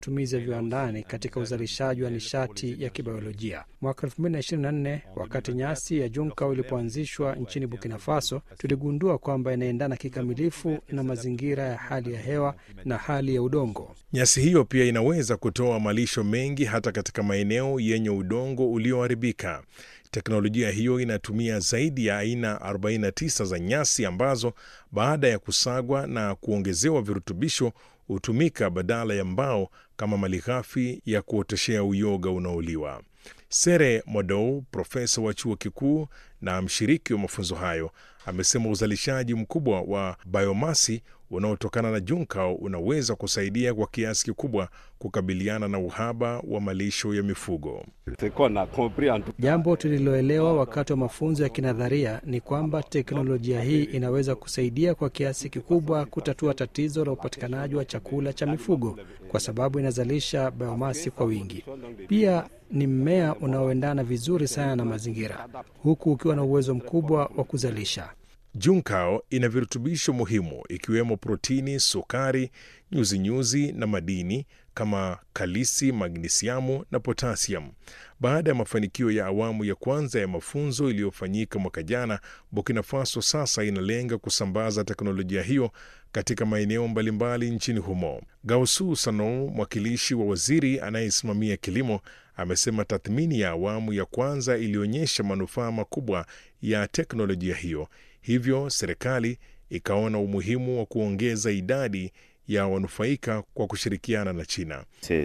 matumizi ya viwandani katika uzalishaji wa nishati ya kibiolojia. Mwaka 2024 wakati nyasi ya Junkao ilipoanzishwa nchini Burkina Faso, tuligundua kwamba inaendana kikamilifu na mazingira ya hali ya hewa na hali ya udongo. Nyasi hiyo pia inaweza kutoa malisho mengi hata katika maeneo yenye udongo ulioharibika. Teknolojia hiyo inatumia zaidi ya aina 49 za nyasi ambazo baada ya kusagwa na kuongezewa virutubisho hutumika badala ya mbao kama malighafi ya kuoteshea uyoga unaoliwa. Sere Modou, profesa wa chuo kikuu na mshiriki wa mafunzo hayo, amesema uzalishaji mkubwa wa biomasi unaotokana na Junkao unaweza kusaidia kwa kiasi kikubwa kukabiliana na uhaba wa malisho ya mifugo. Jambo tuliloelewa wakati wa mafunzo ya kinadharia ni kwamba teknolojia hii inaweza kusaidia kwa kiasi kikubwa kutatua tatizo la upatikanaji wa chakula cha mifugo kwa sababu inazalisha biomasi kwa wingi. Pia ni mmea unaoendana vizuri sana na mazingira, huku ukiwa na uwezo mkubwa wa kuzalisha. Junkao ina virutubisho muhimu ikiwemo protini, sukari, nyuzinyuzi na madini kama kalisi, magnisiamu na potasiamu. Baada ya mafanikio ya awamu ya kwanza ya mafunzo iliyofanyika mwaka jana, Burkina Faso sasa inalenga kusambaza teknolojia hiyo katika maeneo mbalimbali nchini humo. Gausu Sano, mwakilishi wa waziri anayesimamia kilimo, amesema tathmini ya awamu ya kwanza ilionyesha manufaa makubwa ya teknolojia hiyo, hivyo serikali ikaona umuhimu wa kuongeza idadi ya wanufaika kwa kushirikiana na China.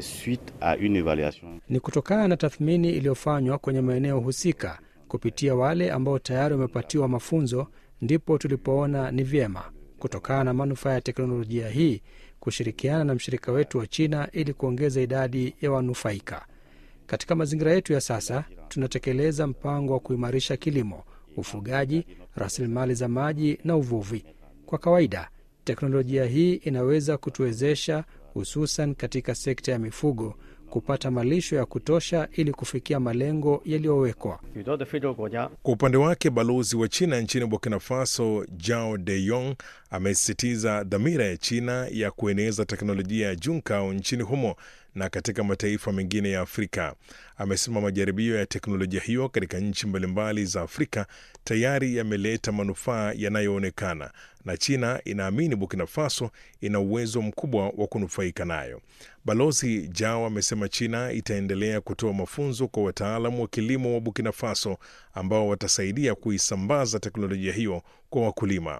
Ni kutokana na tathmini iliyofanywa kwenye maeneo husika kupitia wale ambao tayari wamepatiwa mafunzo, ndipo tulipoona ni vyema kutokana na manufaa ya teknolojia hii kushirikiana na mshirika wetu wa China ili kuongeza idadi ya wanufaika. Katika mazingira yetu ya sasa, tunatekeleza mpango wa kuimarisha kilimo, ufugaji, rasilimali za maji na uvuvi. Kwa kawaida teknolojia hii inaweza kutuwezesha hususan katika sekta ya mifugo kupata malisho ya kutosha ili kufikia malengo yaliyowekwa. Kwa upande wake, balozi wa China nchini Burkina Faso Jao De Yong amesisitiza dhamira ya China ya kueneza teknolojia ya Junkao nchini humo na katika mataifa mengine ya Afrika. Amesema majaribio ya teknolojia hiyo katika nchi mbalimbali za Afrika tayari yameleta manufaa yanayoonekana na China inaamini Burkina Faso ina uwezo mkubwa wa kunufaika nayo. Balozi Jao amesema China itaendelea kutoa mafunzo kwa wataalamu wa kilimo wa Burkina Faso ambao watasaidia kuisambaza teknolojia hiyo kwa wakulima.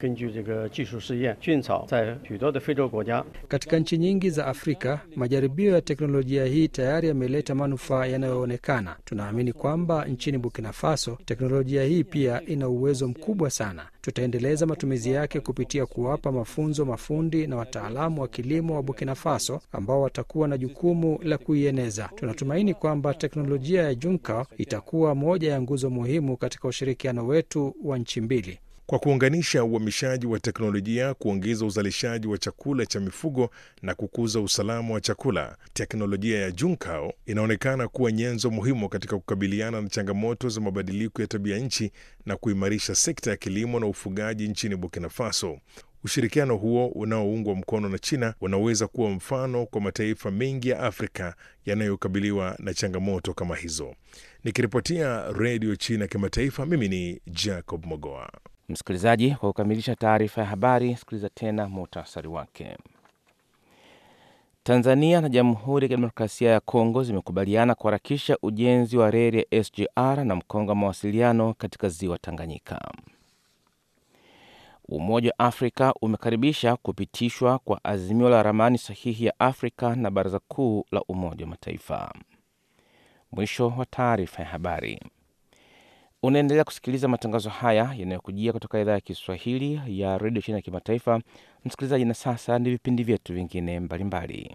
Katika nchi nyingi za Afrika, majaribio ya teknolojia hii tayari yameleta manufaa yanayoonekana. Tunaamini kwamba nchini Burkina Faso teknolojia hii pia ina uwezo mkubwa sana. Tutaendeleza matumizi yake kupitia kuwapa mafunzo mafundi na wataalamu wa kilimo wa Burkina Faso ambao watakuwa na jukumu la kuieneza. Tunatumaini kwamba teknolojia ya Junkao itakuwa moja ya nguzo muhimu katika ushirikiano wetu wa nchi mbili. Kwa kuunganisha uhamishaji wa teknolojia, kuongeza uzalishaji wa chakula cha mifugo na kukuza usalama wa chakula, teknolojia ya Junkao inaonekana kuwa nyenzo muhimu katika kukabiliana na changamoto za mabadiliko ya tabia nchi na kuimarisha sekta ya kilimo na ufugaji nchini Burkina Faso. Ushirikiano huo unaoungwa mkono na China unaweza kuwa mfano kwa mataifa mengi ya Afrika yanayokabiliwa na changamoto kama hizo. Nikiripotia Redio China Kimataifa, mimi ni Jacob Mogoa. Msikilizaji, kwa kukamilisha taarifa ya habari, sikiliza tena muhtasari wake. Tanzania na Jamhuri ya Kidemokrasia ya Kongo zimekubaliana kuharakisha ujenzi wa reli ya SGR na mkongo wa mawasiliano katika ziwa Tanganyika. Umoja wa Afrika umekaribisha kupitishwa kwa azimio la ramani sahihi ya Afrika na Baraza Kuu la Umoja wa Mataifa. Mwisho wa taarifa ya habari. Unaendelea kusikiliza matangazo haya yanayokujia kutoka idhaa ya Kiswahili ya redio China ya kimataifa. Msikilizaji, na sasa ni vipindi vyetu vingine mbalimbali.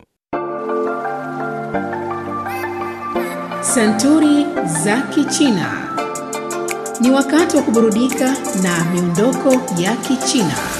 Santuri za Kichina. Ni wakati wa kuburudika na miondoko ya Kichina.